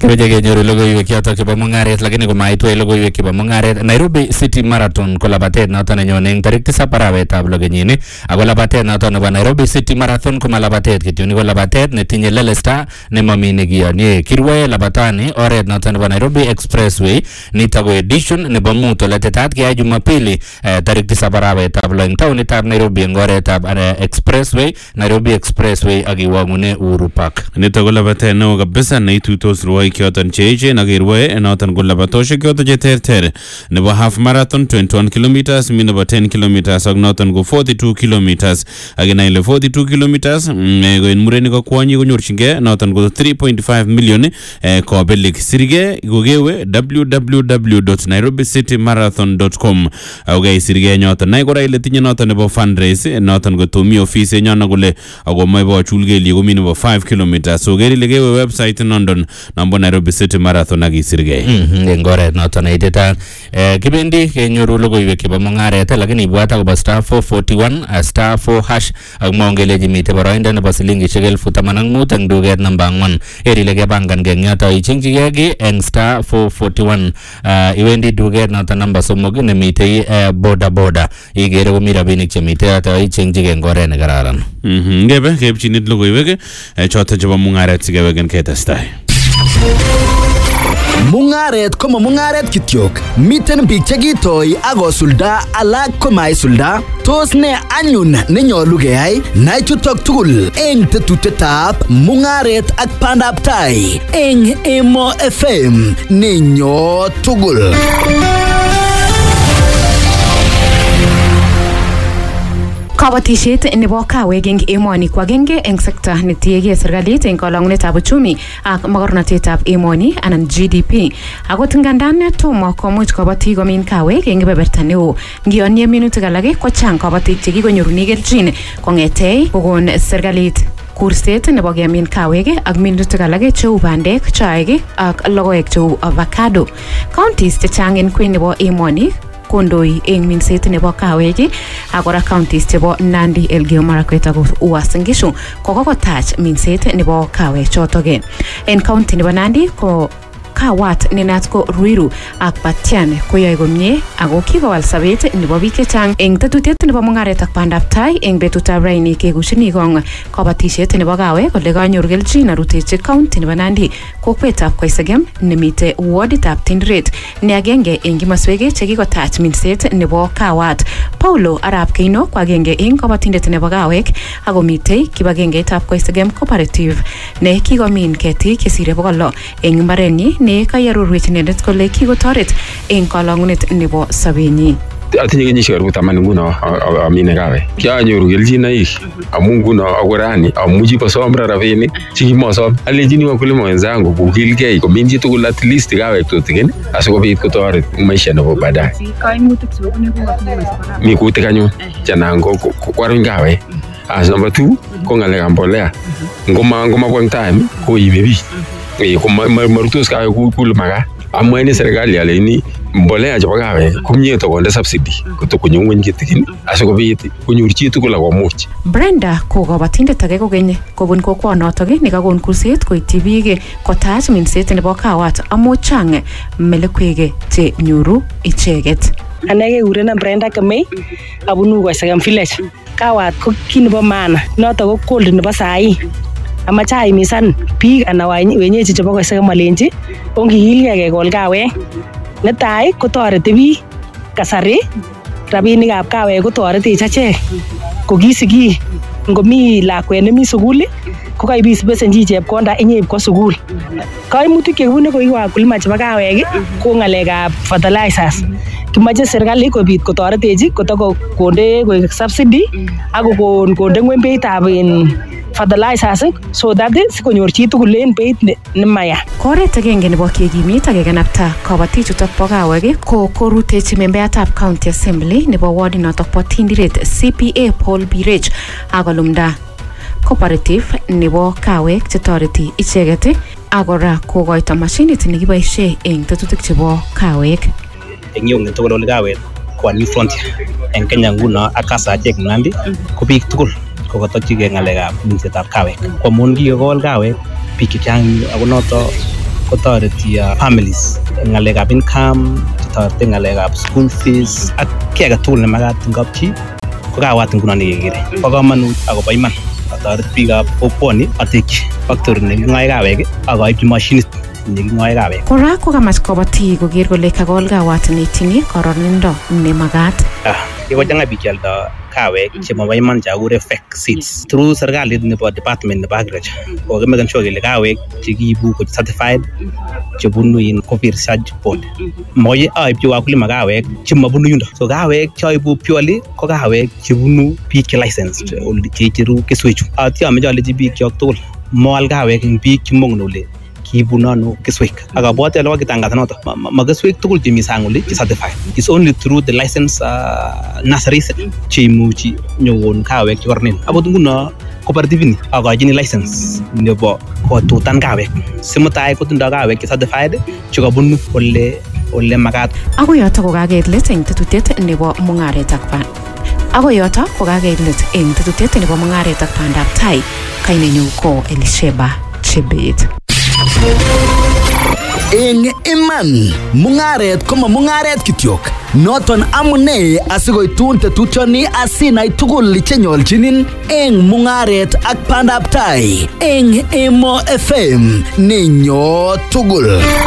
Kimeche kenyoru logoiwek chotok chebo mung'aret lakini komaitwei logoiwek chebo mung'aret. Nairobi City Marathon ko labatet noto nenyone eng tarik tisab arawetab lo kenyini ako labatet noto nebo Nairobi City Marathon ko malabatet kityo ni ko labatet netinye lelesta nemami nekiyonye. Kirwoe labatani oret noto nebo Nairobi Expressway nito ko edition nebo mut ole tetat keyai Jumapili eh, tarik tisab arawetab lo eng taunitab Nairobi eng oretab eh, Expressway Nairobi Expressway ak iwang'une Uhuru Park. Nitok ko labatet neo kabisa neituitos rwoik choton che echen ak kerwoe noton ko labatosiek choton che terter nebo half marathon 21 kilometers mi nebo 10 kilometers ak noton ko 42 kilometers ak inai ile 42 kilometers mm, eh, ko en murenik ak kwonyik konyorchingei noton ko 3.5 million eh, kobelik sirgei kokewe www.nairobicitymarathon.com ako keisirgei nyoton nai kora ile tinye noton nebo fundraise noton ko tomi office nyono kole ako moe bochul kelyek komi nebo 5 kilometers so ker ile kewe website nondon nombo Nairobi City Marathon ak isirgei Mhm, eng oret noto neititaat eh, kibendi kenyoru logoiwek chebo mung'aret lakini ibwat akobo star 441 uh, star 4 hash ak mwaun kelechi mitei boroindo nebo silingishek elfu taman ak mut eng duket namba ang'wan ker ile kepangan eng yoto ichengchigei ki eng star 441 uh, iwendi duket noto namba somok nemitei uh, boda boda igere komi rabinik chemitei yoto ichengchigei eng oret nekararan Mhm, ngebe keipchinit logoiwek eh, choton chebo mung'aret sikeweken ketestai Mung'aret ko ma mung'aret kityok. Miten biik che kitoi ak kosulda alak ko maisulda. Tos ne anyun nenyolu keyai? Nai chutok tugul eng tetutietab mung'aret ak bandab tai eng Emo FM nenyo tugul. Kabatisiet nebo kawek eng emoni ko agenge eng sekta netiegei serikalit eng kolongunetab uchumi ak mogornotetab emoni anan GDP. Akot ngandan tomo komuch kabatik komin kawek eng kebeberta neo, ngiyonye minutik alak ko chang kabatik chekikonyorune kelchin kong'etei kokon serikalit kurset nebo kemin kawek ak minutik alak cheu bandek, chaik ak logoek cheu avocado. Counties chechang en kwen nebo emoni kondoi eng minset nebo kawek ak kora counties chebo Nandi, Elgeyo Marakwet ak Uasin Gishu ko kokotach minset nebo kawek chotok en county nebo Nandi ko kawat nenat ko Ruiru ak Batian koyoe komie ako kikowal sobet nebo biik chechang eng tetutiet nebo mung'aret ak bandab tai eng betutab raini kekushini kong kabatisiet nebo kawek ole kanyor kelchin arutechi county nebo Nandi kokwetab Koisegem nemite warditab Tinderet ne agenge eng kimoswek chekikotach minset nebo kawat Paulo Arap Keino ko agenge eng kabatindet nebo kawek akomitei kibagengeitab Koisegem Cooperative ne kikomin ketik chesire bokol lo eng mbarenyi ne kayarorwech inendet kole kikotoret eng kolongunet nebo sobenyi atinye kenyisiek karibu taman nguno a- a- amine kawek kianyoru kelchinoik amu nguno ako rani amuchi kosom ra rabinik chekimosom alenjini wakulima wenzangu kokilgei komin chitugul at least kawek tutigin asikobit kotoret eng maisha nebo baadaye kaimutik chebune ko wakulima chebo kawek. mi kutik anyun chanan ko ko- ko- kwaruny kawek as number two ko ng'alekab mbolea ngoma ngomabwa eng time koime biich Eh, ko ma- ma- marutos kawek kou kule makat amwaini serikali aleini mbolea chebo kawek komie tokonde subsidy kotokonyo ngweny kitigin asikobit konyor chitugul akomuch Brenda ko kabatindet age kokeny kobun kokwonotok nekakon kurset koityi biik kotach minset nebo kawat amu chang melekwek che nyoru icheket. ane kekurena Brenda Kemei abunu Koisegem village kawat ko kit nebo maana notok ko gold nebo sai amache aimisan biik ana wany- wenyeji chebo Koisegem alenji ongikilgei kekol kawek netai kotoreti biik kasari rabinikab kawek kotoretech achek ko kisiki ngomi lakwet nemi sukul ko kaibis besenchi chepkonda inyeib kwa sukul kaimutik chekibune ko iko wakulima chebo kawek ko ng'alekab fertilizers kimoche serikali kobit kotoretech kotoko konde koik subsidy ak kokon konde ngweny beitab in fertilizers so that sikonyor chitugul en beit ne- nemaya Koret agenge nebo kekimit ak kekanapta kabatichutok bo kawek ko korutechi membeatab county assembly nebo ward notok bo Tindiret CPA Paul Birech ak kolumda cooperative nebo kawek chetoreti icheket ak kora kokoito mashinit nekiboisie eng tetutik chebo kawek. eng yu ngetugul ole kawet ko new frontier eng Kenya nguno ak kasachek Nandi ko biik tugul ko kotokyigei ng'alekab minsetab kawek ko amun kikekol kawek biik chechang yu ako noto kotoreti uh, families eng ng'alekab income toreti ng'alekab school fees ak ki age tugul nemakat eng kapchi ko kawat nguno nekekere bo komonut akobo iman atoret biikab kokwoni atekyi factory neking'oe kawek akoibchi mashinit neking'oe kawek Kora ko kamach kobotik koker kole kakol kawat neityin kororonindo nemakat. Ah, kikochang'a biik chealdo kawek chemobo iman chakure fake seeds through serikalit nebo department nebo agriculture kokimaken sure kele kawek chekiibu ko certified chebunu in Coffee Research Board moye aibchi wakulima kawek chemabunu yundo so kawek choibu purely ko kawek chebunu biik che licensed ole cheicheru keswechu atyo ameche alechi biik chok tugul moal kawek eng biik chemongen ole kiibun ano keswek ak abwati ale kokitangazan noto ma- ma ma keswek tugul chemi sang oli che certified is only through the license uh, nurseries cheimuchi nyokon kawek chekornen akot nguno cooperative ni akochini license nebo kotutan kawek simutai kotindo kawek che certified chekabunu ole ole makat Ako yoto ko kakeit let eng tetutiet nebo mung'aret ak ban. Ako yoto ko kakeit let eng tetutiet nebo mung'aret ak bandab tai. Kainenyu ko Elisheba Chebet. Eng iman mung'aret ko ma mung'aret kityok noton amune asikoitun tetutioni asinai tugul chenyolchinin eng mung'aret ak bandab tai eng Emo FM nenyo tugul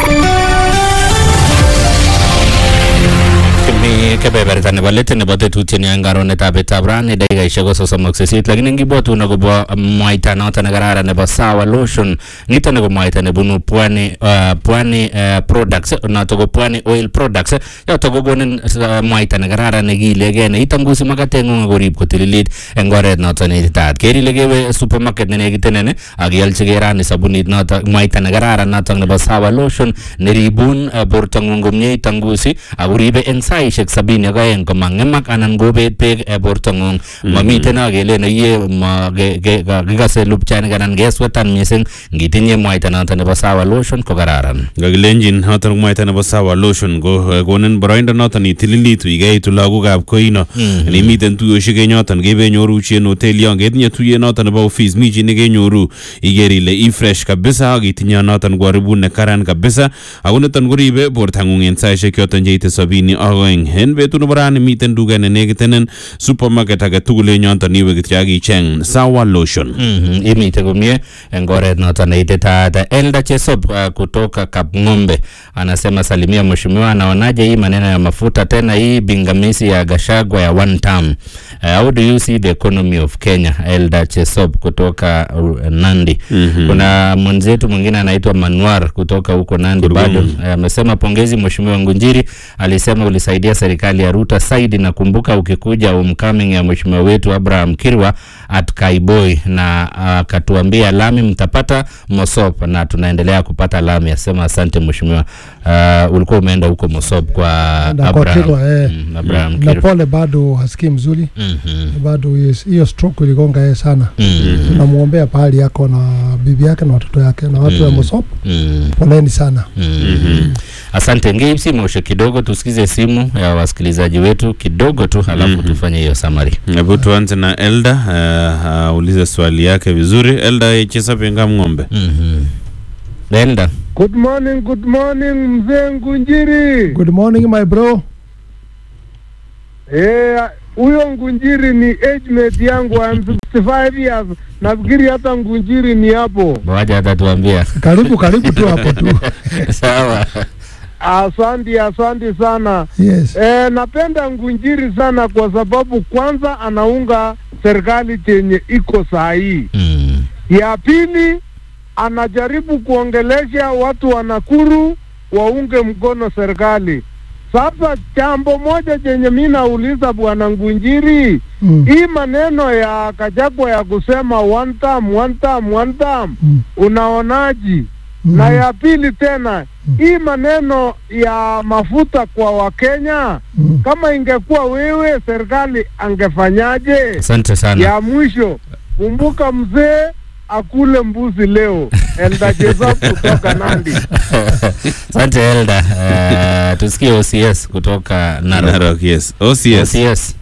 mi kebeberta nebo let nebo tetutieni en karonetab betab rani dakikaishek ko sosom ak sisit lakini ngibwotun akobo mwaita noto nekararan nebo sawa lotion nito ni ko mwaita nebunu pwani uh, pwani uh, products noto ko pwani oil products yoto kokonin uh, mwaita nekararan nekiilegei neitangusi makateng'ung akorib kotililit eng oret noto neititaat ker ile kewe supermarket nenekitenen ak ialchigei rani sabunit noto mwaita nekararan noto nebo sawa lotion neribun uh, bortong'ung komie itangusi akoribe eng saishek sabini ak aeng komang'emak anan kobet beek eh, bortong'ung mamiten akelen iye ma- ke- ke- ka- kikase lupchanik anan keswetan mising ngitinye mwaita noto nebo sawa lotion ko kararan kakilenjin noton mwaita nebo sawa lotion ko eh, konin boroindo noton itililitu ikeitu lagokab koino nemiten tuyoshek en yoton kebenyoru chi en hotel yon ketinye tuyet noton nebo office mi chi nekenyoru iker ile ifresh kabisa ak itinye noton kwaribut nekaran kabisa ako niton koribe bortang'ung en saishek choton cheite sabini ak oeng en betut nebo rani miten duket nenekitenen supermarket age tugul en yoton iwe kityo ak icheng sawa lotion Mhm, imite komie eng oret noto neititaat Elda Chesop uh, kutoka Kapng'ombe anasema salimia mheshimiwa, anaonaje hii maneno ya mafuta tena hii bingamisi ya Gashagwa ya one term. Uh, how do you see the economy of Kenya? Elda Chesop kutoka uh, Nandi. Kuna mwenzetu mwingine anaitwa Manuar kutoka huko Nandi bado Eh, amesema pongezi mheshimiwa Ngunjiri, alisema ulisaidia serikali ya Ruto saidi. Nakumbuka ukikuja homecoming ya mheshimiwa wetu Abraham Kirwa at Kaiboi na akatuambia lami mtapata Mosop na tunaendelea kupata lami. Asema asante mheshimiwa. Uh, ulikuwa umeenda huko Mosop kwa Na kwa Abraham, Kirwa, eh. Mm, Abraham na Kirwa. pole bado hasikii mzuri Mhm, bado hiyo- hiyo stroke iligonga yeye sana mhm, tunamwombea pahali yako na bibi yake na watoto yake na watu wa Mm. Mosop mhm, poleni sana mhm. Asante ngei simoshe kidogo, tusikize simu ya wasikilizaji wetu kidogo tu, halafu tufanye hiyo summary. hebu tuanze na elda uh, aulize swali yake vizuri elda chesapenga ng'ombe Mhm. Elda. Good morning, good morning mzee Ngunjiri. good morning my bro Eh, huyo Ngunjiri ni age mate yangu I'm 65 years. Nafikiri hata Ngunjiri ni hapo. Waja atatuambia. karibu karibu tu hapo tu Sawa. Asante, asante sana. yes Eh, napenda Ngunjiri sana kwa sababu kwanza anaunga serikali chenye iko saa hii. Mm. Ya pili anajaribu kuongelesha watu wa Nakuru waunge mkono serikali. Sasa jambo moja chenye mi nauliza bwana Ngunjiri, mm. hii maneno ya Kachagwa ya kusema one term, one term, one term, Mm. unaonaji? Mm. Na ya pili tena hii maneno ya mafuta kwa Wakenya, Mm. kama ingekuwa wewe serikali angefanyaje? Asante sana. Ya mwisho, kumbuka mzee akule mbuzi leo. Elda Jeza kutoka Nandi. Asante Elda. Uh, tusikie OCS kutoka Narok. narok yes ocs OCS.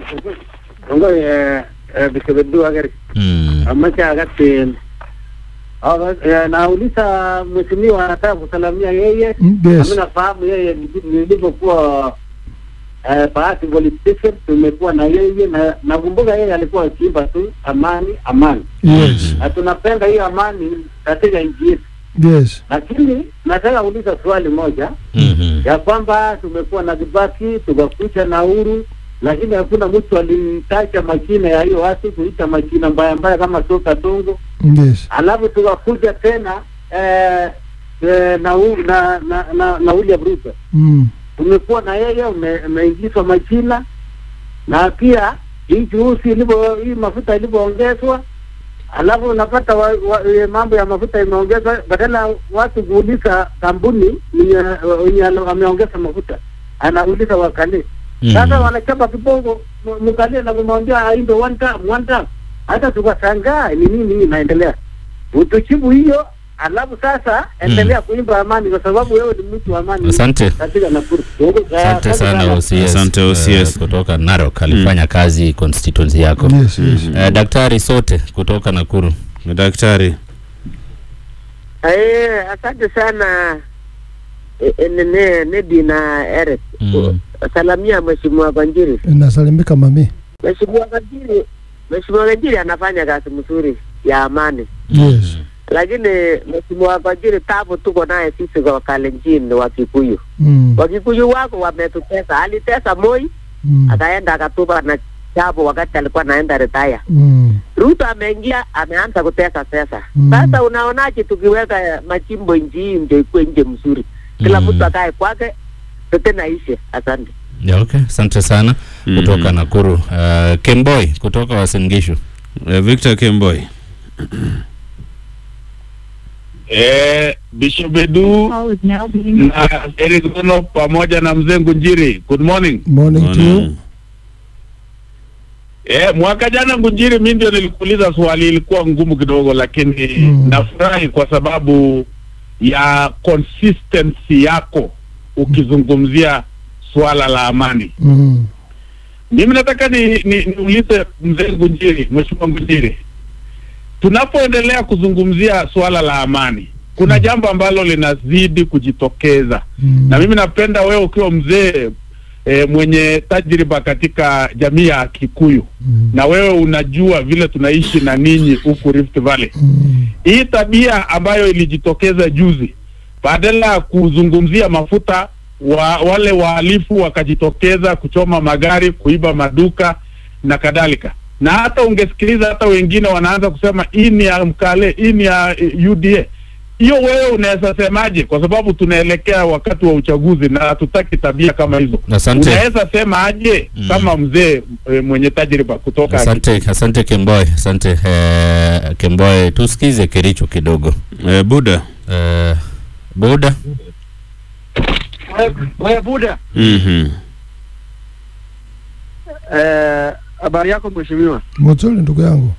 Ngo eh bisebedu agari Mm. amache agatin Ah, eh, nauliza mheshimiwa anataka kusalamia yeye Mm, yes. nami nafahamu yeye nili- nilivyokuwa eh, Bahati Police Station tumekuwa na yeye na nakumbuka yeye alikuwa akiimba tu amani amani Yes. na tunapenda hiyo amani katika nchi yetu Yes. lakini nataka kuuliza swali moja Mhm. ya kwamba tumekuwa na Kibaki tukakucha na Uhuru, lakini hakuna mtu alitacha majina ya hiyo watu kuita majina mbaya mbaya kama soka tongo, Yes. alafu tukakuja tena eh, eh, na, u- na, na, na, na William Ruto Mm. tumekuwa na yeye ume- umeingizwa majina na pia hii juhusi ilivyo hii mafuta ilivyoongezwa alafu unapata wa, wa, e, mambo ya mafuta imeongezwa badala ya watu kuuliza kampuni wenye ameongeza mafuta anauliza wakali sasa Mhm. wanachapa kibogo m- mkalie na kumwambia aimbe one time one time hata tukashangaa ni nini hii inaendelea utuchibu hiyo alafu sasa endelea kuimba amani kwa sababu wewe ni mtu wa amani Asante. katika Nakuru Asante sana OCS. Asante, OCS. eh, kutoka Narok alifanya kazi constituency yako. Yes, yes. Eh, Daktari sote kutoka Nakuru. Daktari. Eh, asante sana eh, eh, nene Nedi na Eric. Mm. Salamia Mheshimiwa Wanjiri. Nasalimika mami. Mheshimiwa Wanjiri, Mheshimiwa Wanjiri anafanya kazi mzuri ya amani, Yes. lakini Mheshimiwa Wanjiri, tabu tuko naye sisi kwa Kalenjin wa Kikuyu. Mm. Wakikuyu wako wametutesa, alitesa Moi Mm. akaenda akatupa na chapo wakati alikuwa anaenda retire. Mm. Ruto ameingia ameanza kutesa pesa. Mm. Sasa unaonaje tukiweka machimbo nchi hii ndio ikuwe nje mzuri, kila Mm. mtu akae kwake, tete na ishe. Asante. Yeah, okay. Asante sana kutoka Nakuru. Uh, Kemboi kutoka Uasin Gishu. Eh, Victor Kemboi. Eh, Bishop Edu na Eric Rono pamoja na mzee Ngunjiri. Good morning. Morning to you. Eh, mwaka jana Ngunjiri, mimi ndio nilikuuliza swali, ilikuwa ngumu kidogo, lakini Mm. nafurahi kwa sababu ya consistency yako ukizungumzia swala la amani. Mm. Mimi nataka ni, ni, niulize mzee Ngunjiri, mheshimiwa Ngunjiri, tunapoendelea kuzungumzia swala la amani, kuna jambo ambalo linazidi kujitokeza Mm. na mimi napenda wewe ukiwa mzee e, mwenye tajriba katika jamii ya Kikuyu Mm. na wewe unajua vile tunaishi na ninyi huku Rift Valley. Mm. Hii tabia ambayo ilijitokeza juzi, badala ya kuzungumzia mafuta wa, wale wahalifu wakajitokeza kuchoma magari, kuiba maduka na kadhalika, na hata ungesikiliza hata wengine wanaanza kusema hii ni ya Mkale, hii ni ya eh, UDA. Hiyo wewe unaweza semaje? Kwa sababu tunaelekea wakati wa uchaguzi na hatutaki tabia kama hizo. Asante. Unaweza sema aje Mm. kama mzee e, mwenye tajriba kutoka Asante, asante Kemboi. Asante eh, Kemboi. Tusikize Kericho kidogo. Eh, Buda. Eh, Buda. wewe buda Mhm. eh, habari yako mheshimiwa Mzuri ndugu yangu.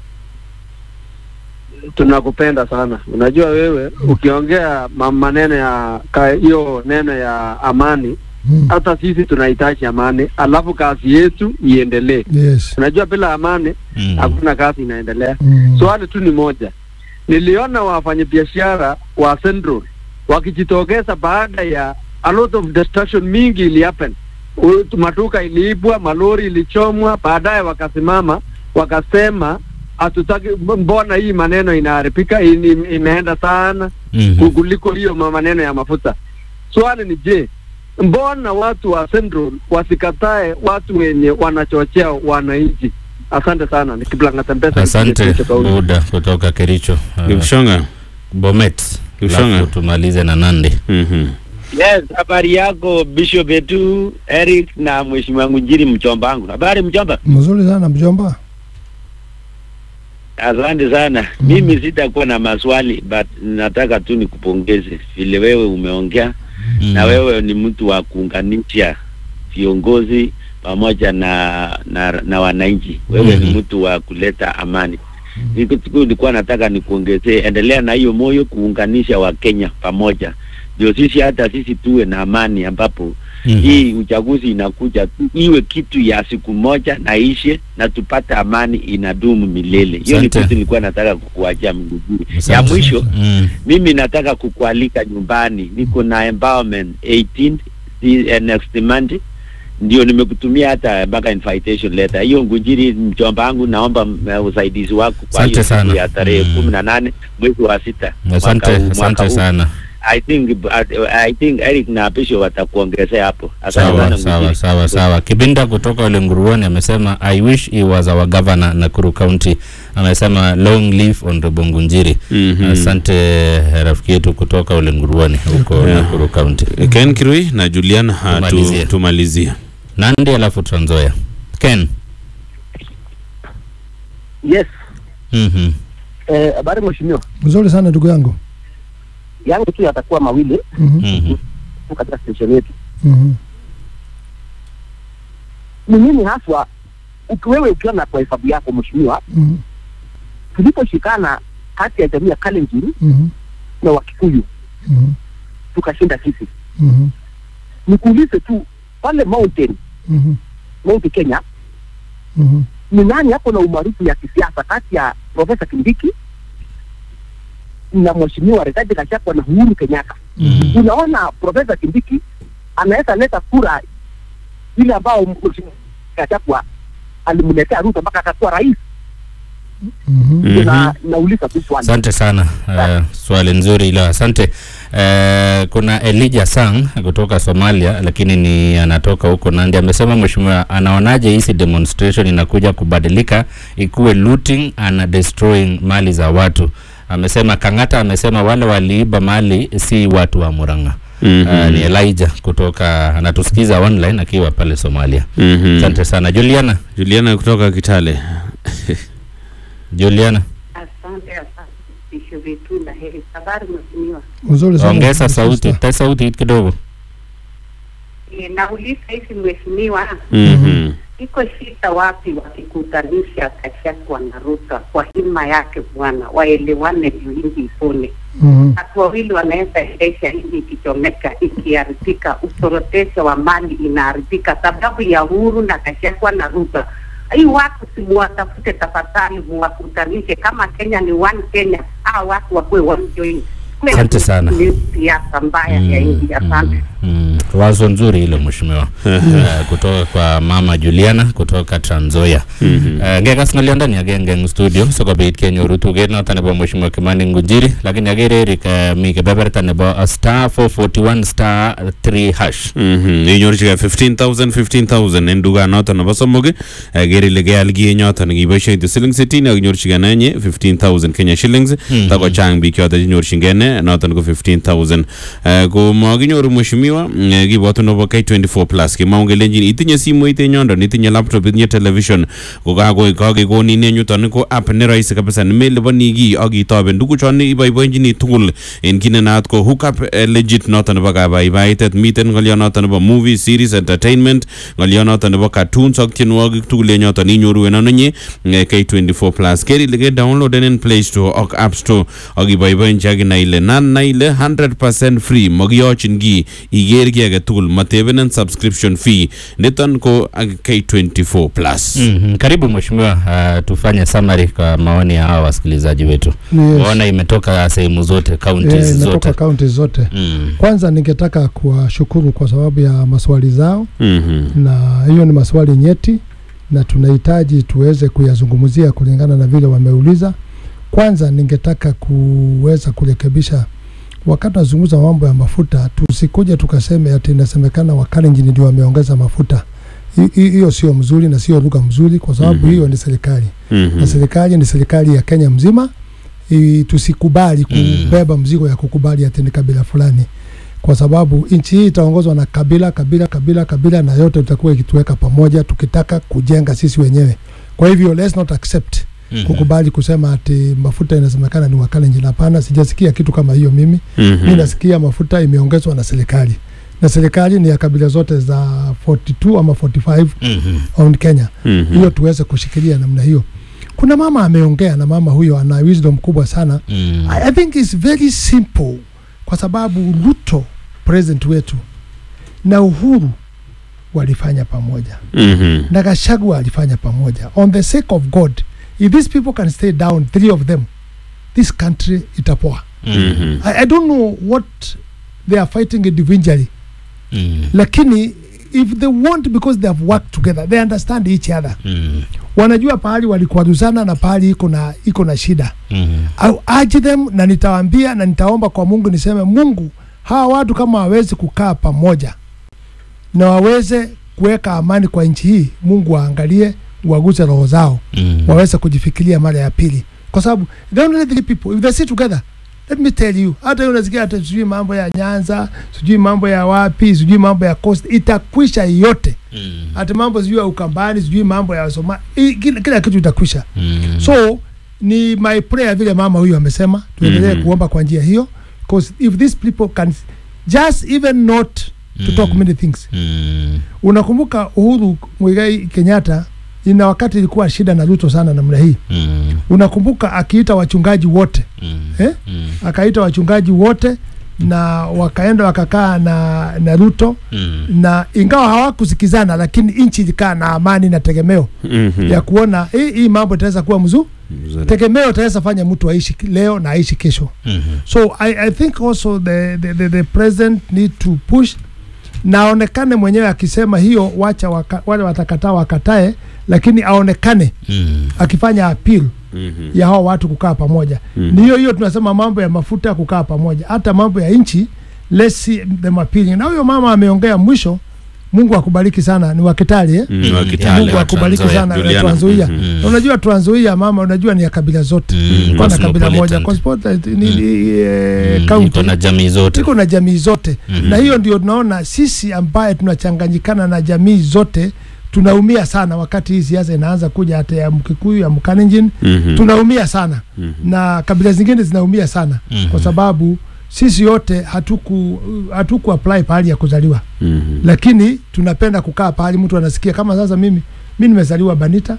tunakupenda sana unajua wewe ukiongea ma- maneno ya ka- hiyo neno ya amani Mm. hata sisi tunahitaji amani alafu kazi yetu iendelee Yes. unajua bila amani Mm. hakuna kazi inaendelea Mm. swali tu ni moja niliona wafanyabiashara wa Central wakijitokeza baada ya a lot of destruction mingi ili happen U- maduka iliibwa malori ilichomwa baadaye wakasimama wakasema hatutaki mbona hii maneno inaharibika ini- imeenda sana Mhm. kuliko hiyo ma- maneno ya mafuta swali ni je mbona watu wa Central wasikatae watu wenye wanachochea wananchi asante sana nikiblanga mpesa Asante Buda kutoka Kericho. Eh, Kipshonga. Bomet. Kipshonga. Alafu tumalize na Nandi. Mhm. Yes, habari yako Bishop Etu, Eric na Mheshimiwa Ngunjiri mchomba wangu. Habari mchomba? Mzuri sana mjomba. Asante sana. Mimi sitakuwa na maswali but nataka tu nikupongeze vile wewe umeongea Mm. na wewe ni mtu wa kuunganisha viongozi pamoja na na, na wananchi. Wewe Mhm. ni mtu wa kuleta amani. Niko- tuko- Nilikuwa nataka nikuongezee, endelea na hiyo moyo kuunganisha Wakenya pamoja, ndio sisi hata sisi tuwe na amani, ambapo mm-hmm. hii uchaguzi inakuja tu iwe kitu ya siku moja na ishe na tupate amani inadumu milele. Hiyo ni Asante. kitu nilikuwa nataka kukuachia Mguguru. Ya Asante. mwisho Mm. mimi nataka kukualika nyumbani, niko na empowerment 18 the, uh, next month ndio nimekutumia hata mpaka invitation letter hiyo. Ngunjiri, mjomba wangu, naomba uh, usaidizi wako kwa Asante hiyo siku sana. ya tarehe Mm. kumi na nane mwezi wa sita Asante, mwaka huu- mwaka asante huu. sana. I think uh, I think Eric na Bishop watakuongezea hapo. Asante Sawa, sana sawa, Ngunjiri. sawa, sawa. Kibinda kutoka ule Nguruoni amesema I wish he was our governor Nakuru County. Amesema long live Honorable Ngunjiri. Mhm. Asante rafiki yetu kutoka ule Nguruoni huko Yeah. Nakuru County. Ken Kirui na Julian ha, Tumalizie. tu, tumalizie. Nandi alafu Trans Nzoia. Ken. Yes. Mhm. Eh, habari mheshimiwa. Mzuri sana ndugu yangu. Yangu tu yatakuwa mawili Mhm. Mhm. tu katika station yetu. Mhm. Ni nini haswa ukiwewe ukiona kwa hesabu yako mheshimiwa, Mhm. tuliposhikana kati ya jamii ya Kalenjin Mhm. na Wakikuyu Mhm. tukashinda sisi. Mhm. Nikuulize tu pale Mountain, Mhm. Mount Kenya, Mhm. ni nani hapo na umaarufu ya kisiasa kati ya Profesa Kindiki na mheshimiwa Rigathi Gachagua na Uhuru Kenyatta? Mhm. Unaona Profesa Kindiki anaweza leta kura ile ambao mheshimiwa Gachagua alimletea Ruto mpaka akakuwa rais. Ndio na nauliza tu swali. Asante sana. Uh, swali nzuri ilo, asante. Uh, kuna Elijah Sang kutoka Somalia, lakini ni anatoka huko Nandi. Amesema mheshimiwa, anaonaje hizi demonstration inakuja kubadilika ikuwe looting and destroying mali za watu. Amesema Kang'ata amesema wale waliiba mali si watu wa Murang'a. Mhm. Uh, ni Elijah kutoka anatusikiza online akiwa pale Somalia. Mhm. Asante sana Juliana. Juliana kutoka Kitale. Juliana. Asante, asante vitisho vyetu na heri. Habari mheshimiwa. Mzuri sana. Ongeza sauti, ta sauti kidogo. E, nauliza hivi mheshimiwa, Mhm. iko shida wapi wakikutanisha Gachagua na Ruto kwa hima yake bwana, waelewane ndio nchi ipone. Mhm. Watu wawili wanaweza endesha nchi ikichomeka, ikiharibika, usorotesho wa mali inaharibika sababu ya Uhuru na Gachagua na Ruto. Hii watu simuwatafute tafadhali, muwakutanishe. Kama Kenya ni one Kenya, hao watu wakuwe one join. Asante sana. Ni siasa mbaya ya nchi. Asante. Mm, wazo nzuri hilo mheshimiwa. uh, kutoka kwa mama Juliana kutoka Trans Nzoia. Uh, ngekas ng'olyondoni agenge eng studio sikobit kenyoru tuget noto nebo mheshimiwa Kimani Ngunjiri lakini agere Eric uh, mi kebeberta nebo uh, star 441 star 3 hash. Mhm. inyorchigei 15000 15000 en dukanoton nebo somok eh, ker ile keal kienyoton kiboisien siling 60 ak inyorchigei nenye 15000 Kenya shillings Mhm. takochang biik choton chenyorchingei ne noton ko 15000 Eh, ko makinyoru mheshimiwa mm, eh, kibwatu nebo K24 plus kimwau kelenjin itinye simoit en yondon itinye laptop itinye television ko kako kakekonin en yuton ko app ne rahisi kabisa nemeliponi kiy ak itoben tuguchon iboiboenchini tugul en kit ne naat ko hookup eh, legit noton nebo kabaibaitet miten ng'olionoton nebo movie series entertainment ng'olionoton nebo cartoons ak tienwogik tugul en yoton inyoru en anonye eh, K24 plus ker ile ke downloaden en play store ak app store ak iboiboenchi ak inai ile nan nai ile 100% free makiyochin kiy iker kiy age tugul matebenen subscription fee niton ko ak K24 plus Mhm. Karibu mheshimiwa, uh, tufanye summary kwa maoni ya hawa wasikilizaji wetu. Yes. Waona imetoka sehemu zote, Eh, counties inatoka zote. kaunti zote. Mm. Kwanza ningetaka kuwashukuru kwa sababu ya maswali zao Mhm. na hiyo ni maswali nyeti na tunahitaji tuweze kuyazungumzia kulingana na vile wameuliza. Kwanza ningetaka kuweza kurekebisha wakati tunazungumza mambo ya mafuta, tusikuje tukaseme ati inasemekana Wakalenjin ndio wameongeza mafuta. Hi- hi- Hiyo sio mzuri na sio lugha mzuri, kwa sababu Mhm. hiyo ni serikali Mhm. na serikali ni serikali ya Kenya mzima. I, tusikubali kubeba mzigo ya kukubali ati ni kabila fulani, kwa sababu nchi hii itaongozwa na kabila kabila kabila kabila, na yote tutakuwa ikituweka pamoja tukitaka kujenga sisi wenyewe. Kwa hivyo let's not accept Mhm. kukubali kusema ati mafuta inasemekana ni Wakalenjin. Hapana, sijasikia kitu kama hiyo mimi. Mhm. Mi nasikia mafuta imeongezwa na serikali, na serikali ni ya kabila zote za 42 ama 45 Mhm. on Kenya. Mhm. Hiyo tuweze kushikilia namna hiyo. Kuna mama ameongea na mama huyo ana wisdom kubwa sana. Mm. I, I think it's very simple kwa sababu Ruto president wetu na Uhuru walifanya pamoja Mhm. na Gachagua alifanya pamoja on the sake of God if these people can stay down three of them this country itapoa Mhm. I, I don't know what they are fighting individually lakini if they want because they have worked together they understand each other wanajua pahali walikwaruzana na pahali iko na iko na shida I'll urge them na nitawaambia na nitaomba kwa Mungu niseme Mungu hawa watu kama wawezi kukaa pamoja na waweze kuweka amani kwa nchi hii Mungu waangalie waguze roho zao waweze kujifikiria mara ya pili kwa sababu they only three people if they sit together let me tell you hata hiyo unasikia hata sijui mambo ya Nyanza sijui mambo ya wapi sijui mambo ya coast itakwisha yote hata mambo sijui ya Ukambani sijui mambo ya Soma i- kila, kila kitu itakwisha so ni my prayer vile mama huyu amesema tuendelee Mhm. kuomba kwa njia hiyo because if these people can just even not to talk many things unakumbuka Uhuru Muigai Kenyatta ina wakati ilikuwa shida na Ruto sana namna hii unakumbuka akiita wachungaji wote eh? akaita wachungaji wote na wakaenda wakakaa na, na Ruto na ingawa hawakusikizana lakini nchi ilikaa na amani na tegemeo Mhm. ya kuona hii, hii mambo itaweza kuwa mzuri tegemeo itaweza fanya mtu aishi leo na aishi kesho so I, I think also the, the, the, the president need to push na aonekane mwenyewe akisema hiyo wacha waka, wale watakataa wakatae lakini aonekane akifanya appeal Mhm. ya hao watu kukaa pamoja Mhm. ni hiyo hiyo tunasema mambo ya mafuta kukaa pamoja hata mambo ya nchi let's see them appealing na huyo mama ameongea mwisho Mungu akubariki sana ni wakitali eh? Mm, wa Kitale, Mungu wa akubariki Trans Nzoia, sana Juliana. Trans Nzoia Mhm. Na unajua Trans Nzoia mama unajua ni ya kabila zote kwa na kabila moja Cosmopolitan. Cosmopolitan ni, ni eh, Mm, county iko na jamii zote. iko na jamii zote Mhm. na hiyo ndio tunaona sisi ambaye tunachanganyikana na jamii zote tunaumia sana wakati hii siasa inaanza kuja hata ya Mkikuyu ya Mkalenjin Mhm. tunaumia sana Mhm. na kabila zingine zinaumia sana Mhm. kwa sababu sisi yote hatuku hatuku apply pahali ya kuzaliwa Mhm. lakini tunapenda kukaa pahali mtu anasikia kama sasa mimi mi nimezaliwa Banita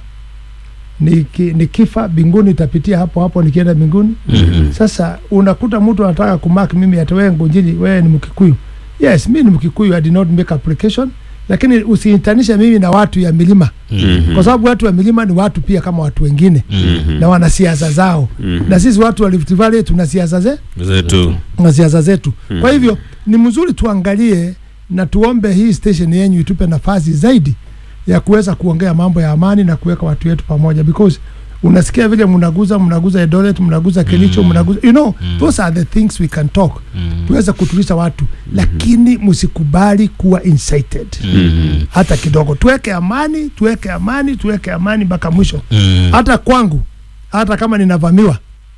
niki, nikifa binguni itapitia hapo hapo nikienda binguni Mhm. sasa unakuta mtu anataka kumark mimi ati wewe Ngunjiri wewe ni Mkikuyu yes mi ni Mkikuyu I did not make application lakini usiintanishe mimi na watu ya milima Mhm. kwa sababu watu wa milima ni watu pia kama watu wengine Mhm. na wana siasa zao Mhm. na sisi watu wa Rift Valley tuna siasa ze zetu na siasa zetu Mhm. kwa hivyo ni mzuri tuangalie na tuombe hii station yenyu itupe nafasi zaidi ya kuweza kuongea mambo ya amani na kuweka watu wetu pamoja because unasikia vile mnaguza mnaguza Eldoret mnaguza Kericho mnaguza you know those are the things we can talk tuweze kutulisha watu lakini msikubali kuwa incited Mhm. hata kidogo tuweke amani tuweke amani tuweke amani mpaka mwisho Mm. hata kwangu hata kama ninavamiwa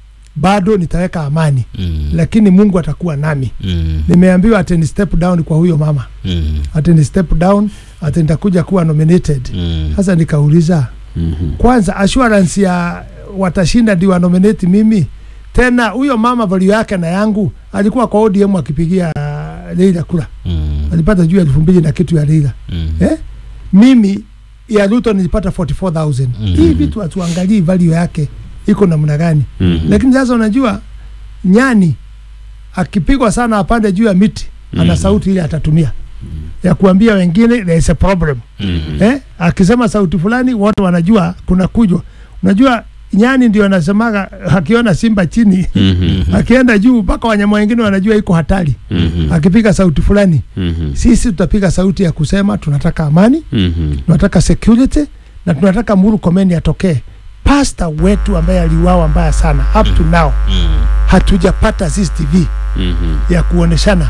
bado nitaweka amani lakini Mungu atakuwa nami nimeambiwa ati ni step down kwa huyo mama ati ni step down ati nitakuja kuwa nominated sasa nikauliza kwanza assurance ya watashinda ndio wanominate mimi tena huyo mama value yake na yangu alikuwa kwa ODM akipigia uh, Leila kura alipata juu ya elfu mbili na kitu ya Leila eh? mimi ya Ruto nilipata 44000 hii vitu hatuangalii value yake iko namna gani Mhm. lakini sasa unajua nyani akipigwa sana apande juu ya miti ana Mhm. sauti ile atatumia ya kuambia wengine there is a problem Mhm. eh? akisema sauti fulani wote wanajua kuna kujwa unajua nyani ndio anasemaga akiona simba chini Mhm. akienda juu mpaka wanyama wengine wanajua iko hatari Mhm. akipiga sauti fulani Mhm. sisi tutapiga sauti ya kusema tunataka amani Mhm. tunataka security na tunataka Muru Komeni atokee. Pasta wetu ambaye aliuawa mbaya sana up to now hatujapata CCTV Mhm. ya kuoneshana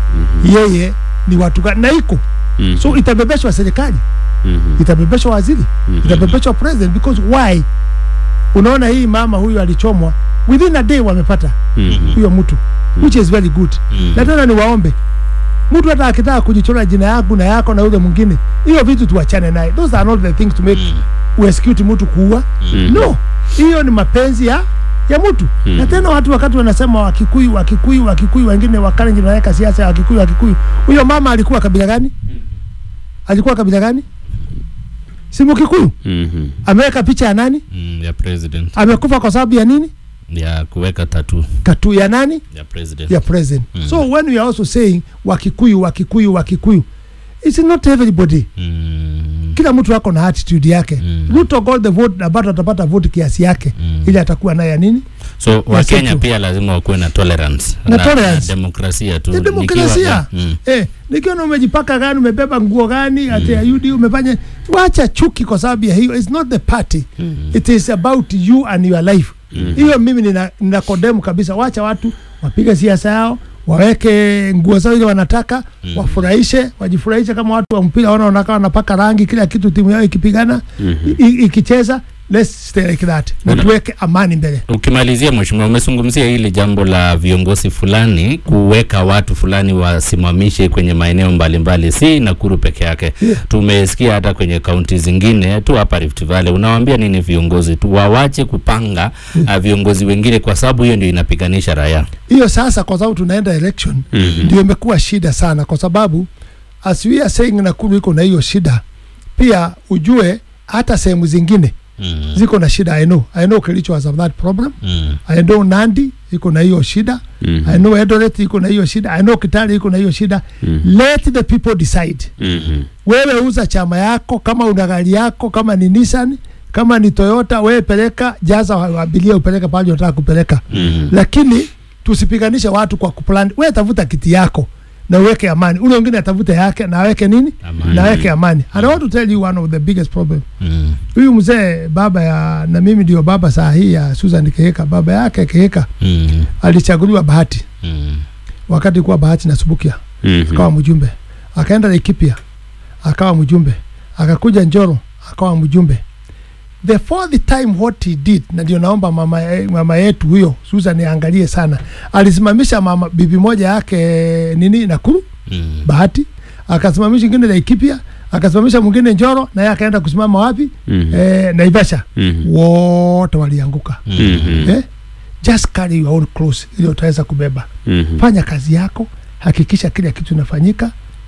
yeye ni watu gani na iko Mhm. so itabebeshwa serikali Mhm. itabebeshwa waziri Mhm. itabebeshwa president because why unaona hii mama huyu alichomwa within a day wamepata Mhm. huyo mtu which is very good Mhm. na tena ni waombe mtu hata akitaka kujichora jina yangu na yako na yule mwingine hiyo vitu tuachane naye those are not the things to make uexecute mtu kuua Mhm. no hiyo ni mapenzi ya ya mtu Mhm. na tena watu wakati wanasema wakikuyu wakikuyu wakikuyu wengine wakalenjin wanaweka siasa ya wakikuyu wakikuyu huyo mama alikuwa kabila gani alikuwa kabila gani si mkikuyu Mhm. ameweka picha ya nani Mm, ya president amekufa kwa sababu ya nini ya kuweka tatu katu ya nani ya president ya president Mm. so when we are also saying wakikuyu wakikuyu wakikuyu it's not everybody kila mtu ako na attitude yake Ruto got the vote na bado atapata vote kiasi yake ili atakuwa naye ya nini so Ya wakenya setu. pia lazima wakuwe na tolerance Na tolerance. demokrasia tu Ni Nikiwa- demokrasia Mm. eh, nikiona umejipaka gani umebeba nguo gani ati ayudi umefanya wacha chuki kwa sababu ya hiyo it's not the party it is about you and your life hiyo mimi nina, nina condemn kabisa wacha watu wapige siasa yao waweke nguo zao ile wanataka wafurahishe wajifurahishe kama watu wa mpira wana wanakaa wanapaka rangi kila kitu timu yao ikipigana i- i- ikicheza let's stay like that na Una- tuweke amani mbele ukimalizia mheshimiwa umezungumzia hili jambo la viongozi fulani kuweka watu fulani wasimamishe kwenye maeneo mbalimbali si nakuru peke yake tumesikia hata kwenye kaunti zingine tu hapa rift valley unawaambia nini viongozi tu wawache kupanga uh, viongozi wengine kwa sababu hiyo ndio inapiganisha raia hiyo sasa kwa sababu tunaenda election Mhm. ndio imekuwa shida sana kwa sababu as we are saying Nakuru iko na hiyo shida pia ujue hata sehemu zingine mm. ziko na shida I know I know Kericho has that problem Mm. I know Nandi iko na hiyo shida Mhm. I know Eldoret iko na hiyo shida I know Kitale iko na hiyo shida let the people decide Mhm. wewe uza chama yako kama una gari yako kama ni Nissan kama ni Toyota wewe peleka jaza wa- abiria upeleke pale unataka kupeleka Mhm. lakini tusipiganishe watu kwa kuplan wewe tafuta kiti yako na uweke amani ule wengine atafute yake na aweke nini Amani. na aweke amani and I want to tell you one of the biggest problem Mm. huyu mzee baba ya na mimi ndio baba saa hii ya Susan Keheka baba yake Keheka Mm. alichaguliwa bahati Mm. wakati kuwa bahati na Subukia Mhm. akawa mjumbe akaenda Laikipia akawa mjumbe akakuja Njoro akawa mjumbe the fourth time what he did na ndio naomba mama, eh, mama yetu huyo Susan angalie sana alisimamisha mama bibi moja yake nini Nakuru Mm. bahati akasimamisha ingine Laikipia akasimamisha mwingine Njoro na yeye akaenda kusimama wapi Mhm. eh, Naivasha Mhm. wote walianguka Mhm. eh? just carry your own cross ili utaweza kubeba Mhm. fanya kazi yako hakikisha kila kitu inafanyika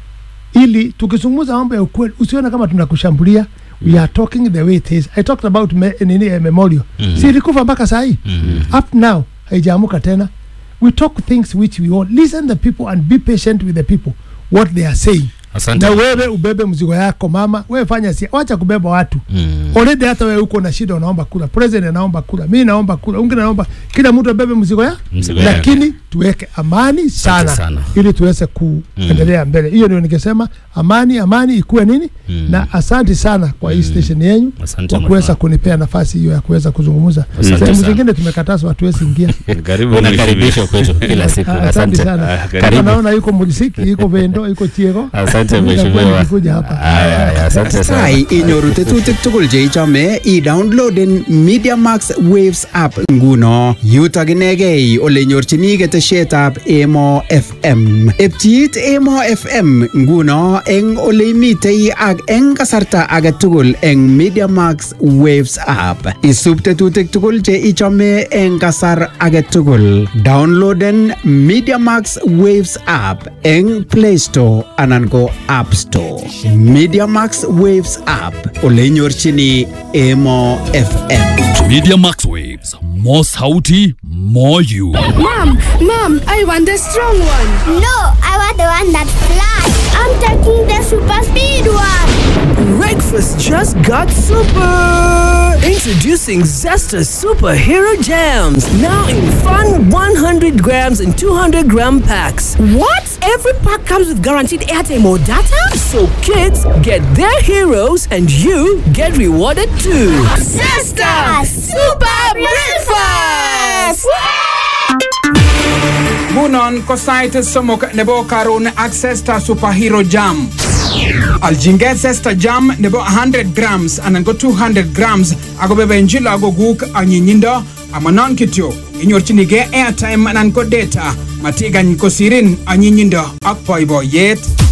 ili tukizungumza mambo ya ukweli usione kama tunakushambulia we are talking the way it is i talked about me, nini eh, memorial Mhm. si ilikufa mpaka saa hii up now haijaamuka tena we talk things which we all listen the people and be patient with the people what they are saying Asante. na wewe ubebe mzigo yako mama wewe fanya si wacha kubeba watu Mm. already hata wewe uko na shida unaomba kula president anaomba kula mimi naomba kula ungine naomba kila mtu abebe mzigo ya Mzigo lakini tuweke amani sana, sana. ili tuweze kuendelea mbele hiyo ndio ningesema amani amani ikuwe nini Mm. na asante sana kwa hii station yenyu Asante kwa mheshimiwa. kuweza kunipea nafasi hiyo ya kuweza kuzungumza Asante sehemu sana. zingine tumekatazwa hatuwezi ingia Karibu unakaribishwa kwetu kila siku Ah, asante asante sana Ah, Hapa karibu. naona yuko mulisiki yuko vendo yuko chiego asante Mimi nakuwa mheshimiwa nikikuja hapa Aya, aya, asante sana Tai inyoru tetutik tugul cheichome idownloaden Media Max Waves app nguno yutok inegei ole nyorchini ketesietab Emo FM. Epchiit Emo FM nguno eng ole imitei ak eng kasarta age tugul eng Media Max Waves app. Isub tetutik tugul che ichome eng kasar age tugul. Downloaden Media Max Waves app eng Play Store anan ko App Store. Media Max Waves app ole nyorchini Emo FM. Media Max Waves, more sauti, more you. Mom, mom, I want the strong one. No, I want the one that flies. I'm taking the super speed one. Breakfast just got super! Introducing Zesta Superhero Jams. Now in fun 100 grams and 200 gram packs. What? Every pack comes with guaranteed airtime or data? So kids get their heroes and you get rewarded too. Sister, super breakfast! Ngunon ko sait somok nebo karon ak Zesta Superhero Jam. Aljinget Zesta Jam nebo 100 grams anan ko 200 grams ako bebenchi lagokuk anyinyindo amanon kityo inyorchinigei airtime anan ko data matikany kosirin anyinyindo ak boiboiyet